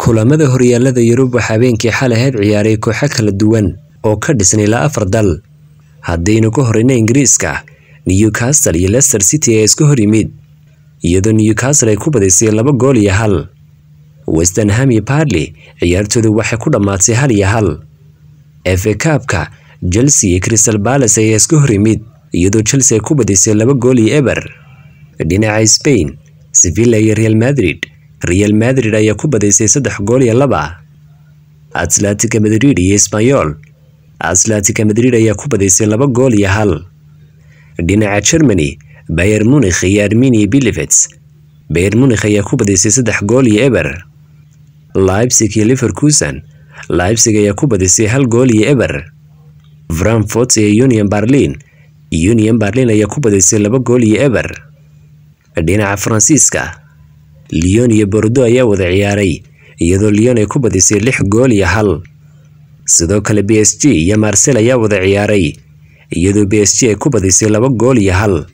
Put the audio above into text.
kulamada horyaalada yurub waxaa habeenkii xalay ahayd ciyaaray kooxo kala duwan oo ka dhisan ilaa afar dal haddaynu ka horeyna ingiriiska newcastle iyo leicester city ee iska hor yimid iyadoo newcastle ay ku badisay laba gool iyo hal westenham iyo barley ciyaartoodu waxay ku dhammaatay hal iyo hal efe kaabka chelsea iyo crystal balace ayaa iska hor yimid iyadoo chelsea ay ku badisay laba gool iyo eber dhinaca spain sevilla iyo real madrid real madrid ayaa ku badaysay saddex gool iyo laba atletica madrid iyo sbanyol atletica madrid ayaa ku badaysay laba gool iyo hal dhinaca germany bayer munikh iyo armenia bilivets bayer munikh ayaa ku badaysay saddex gool iyo eber leipzig iyo liverkusen leipzig ayaa ku badisay hal gool iyo eber frankfurt iyo union berlin union berlin ayaa ku badaysay laba gool iyo eber dhinaca faransiiska lyon iyo bordo ayaa wada ciyaaray iyadoo lyon ay ku badisay lix gool iyo hal sidoo kale b s g iyo marsel ayaa wada ciyaaray iyadoo b s g ay ku badisay laba gool iyo hal